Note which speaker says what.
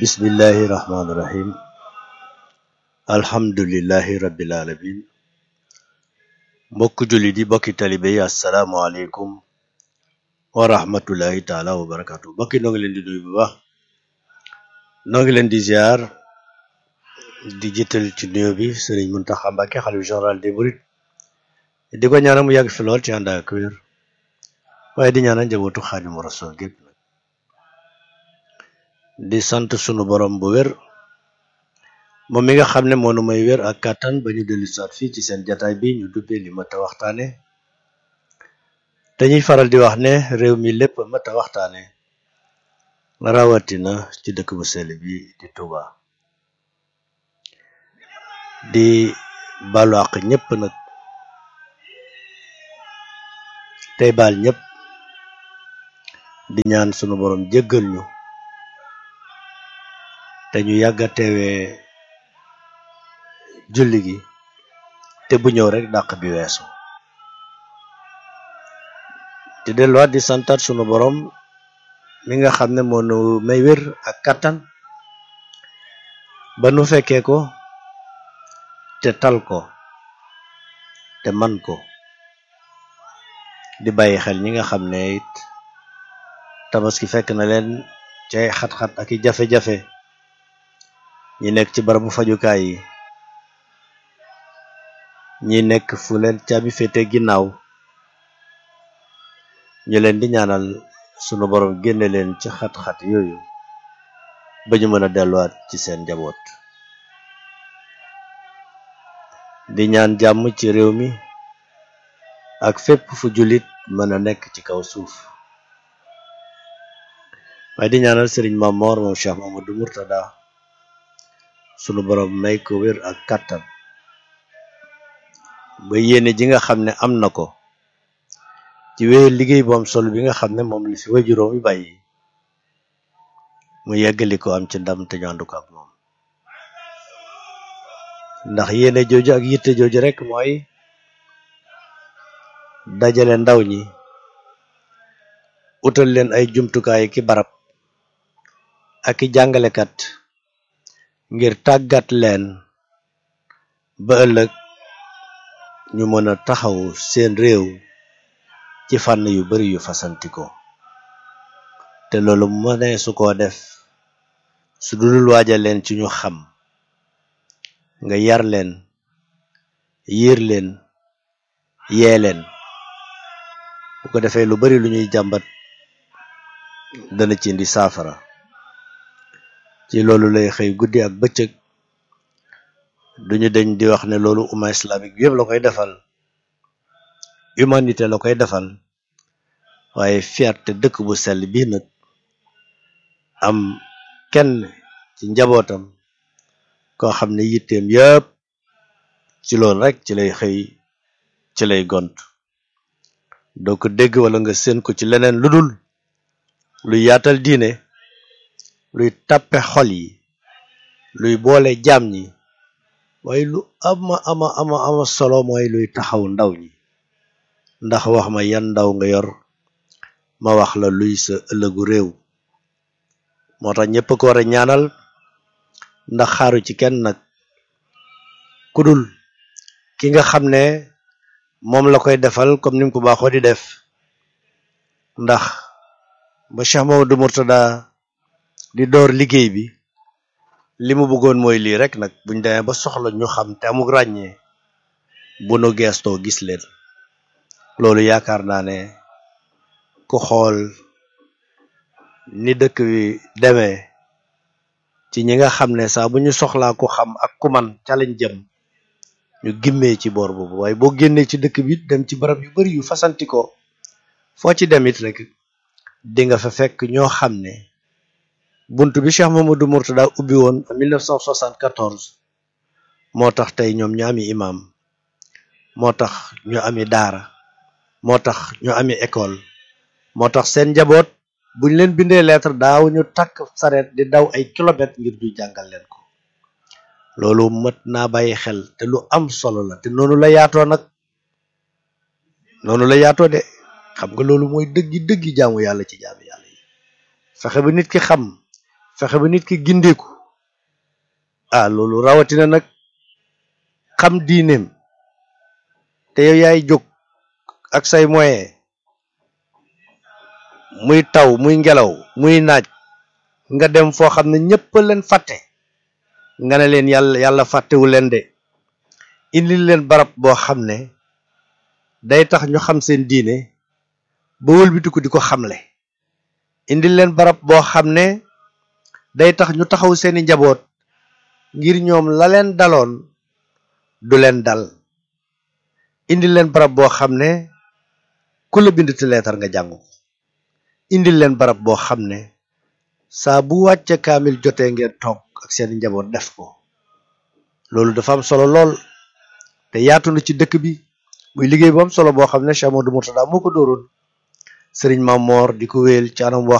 Speaker 1: bismillahi rahmaani rahim alhamdulillahi rabbil alamin mbokk jullit yi bokki talibe yi asalaamualeykum wa rahmatullahi taala wa barakatu mbokki noo ngi leen di nuyu bu baax noo ngi leen di ziar di jiital ci nuyo bi sëriñ Muntaxa Mbàkke xalifa général des mourides di ko ñaanal mu yàgg fi lool ci ànd ak wér waaye di ñaanal njabootu Xaadimu Rasuul gépp nag di sant sunu borom bu wér moom mi nga xam ne moo nu may wér ak kàttan ba ñu dellu saat fii ci seen jataay bi ñu dubbee li mat a waxtaane dañuy faral di wax ne réew mi lépp mat a waxtaane rawatina ci dëkk bu sell bi di Touba di balu àq ñëpp nag tey baal ñëpp di ñaan sunu borom jéggal ñu te ñu yàgga teewee julli gi te bu ñëw rek dàq bi weesu te delluwaat di santaat sunu borom mi nga xam ne moo nu may wér ak kattan ba nu fekkee ko te tal ko te man ko di bàyyi xel ñi nga xam ne it tabaski fekk na leen ci ay xat-xat ak i jafe-jafe ñi nekk ci barabu fajukaay yi ñi nekk fu leen caabi féete ginnaaw ñu leen di ñaanal sunu borom génne leen ci xat-xat yooyu ba ñu mën a delluwaat ci seen njaboot di ñaan jàmm ci réew mi ak fépp fu jullit mën a nekk ci kaw suuf waaye di ñaanal sëriñ Mamor moom Cheikh Mamadou Murtada sunu borom may ko wér ak kàttan ba yéene ji nga xam ne am na ko ci wéyal liggéey bu am solo bi nga xam ne moom li fi wajuróom yi bàyyi mu yeggali ko am ci ndam te ñu ànd ko ak moom ndax yéene jooju ak yitte jooju rek mooy dajale ndaw ñi utal leen ay jumtukaay ki barab ak i jàngalekat ngir tàggat leen ba ëllëg ñu mën a taxaw seen réew ci fànn yu bari yu fasantikoo te loolu mënee su ko def su dulul waajal leen ci ñu xam nga yar leen yiir leen yee leen bu ko defee lu bari lu ñuy jàmbat dana ci indi saafara ci loolu lay xëy guddi ak bëccëg duñu deñ di wax ne loolu umma islamique bi yëpp la koy defal humanité la koy defal waaye fierté dëkk bu sell bii nag am kenn ci njabootam koo xam ne yitteem yëpp ci loolu rek ci lay xëy ci lay gont doo ko dégg wala nga seen ko ci leneen lu dul luy yaatal diine luy tàppe xol yi luy boole jaam ñi waaye lu ama ama ama ama solo mooy luy taxaw ndaw ñi ndax wax ma yan ndaw nga yor ma wax la luy sa ëllëgu réew moo tax ñëpp ko war a ñaanal ndax xaaru ci kenn nag ku dul ki nga xam ne moom la koy defal comme ni mu ko baaxoo di def ndax ba Cheikh Mamadou Mourtada di door liggéey bi li mu bëggoon mooy lii rek nag buñ demee ba soxla ñu xam te amuk ràññee bu nu geestoo gis leen loolu yaakaar naa ne ku xool ni dëkk bi demee ci ñi nga xam ne saa bu ñu soxlaa ku xam ak ku man ca lañ jëm ñu gimmee ci boor boobu waaye boo génnee ci dëkk bi dem ci barab yu bari yu fasantikoo foo ci dem it rek di nga fa fekk ñoo xam ne bunt bi Cheikh Mamadou Mourtada ubbi woon en 1974 moo tax tey ñoom ñu ami imam moo tax ñu ami daara moo tax ñu ami école moo tax seen njaboot buñ leen bindee lettre daaw ñu takk sareet di daw ay kilomètres ngir ñu jàngal leen ko loolu mët naa bàyyi xel te lu am solo la te noonu la yaatoo nag noonu la yaatoo de xam nga loolu mooy dëggi dëggi jaamu yàlla ci jaamu yàlla yi fexe ba nit ki xam fexe ba nit ki gindeeku ah loolu rawatina nag xam diineem te yow yaay jóg ak say moyen muy taw muy ngelaw muy naaj nga dem foo xam ne ñëpp leen fàtte nga ne leen yàlla yàlla fàttewu leen de indil leen barab boo xam ne day tax ñu xam seen diine ba wëlbitiku di ko xamle indil leen barab boo xam ne day tax ñu taxaw seeni njaboot ngir ñoom la leen daloon du leen dal indil leen barab boo xam ne ku la bind ti leetar nga jàng ko indil leen barab boo xam ne saa bu wàcce kaamil jotee ngeen toog ak seeni njaboot def ko loolu dafa am solo lool te yaatu na ci dëkk bi muy liggéey bu am solo boo xam ne Cheikh Amadou Mourtada moo ko dóoroon sëriñ Mamor di ko wéyal ci anam boo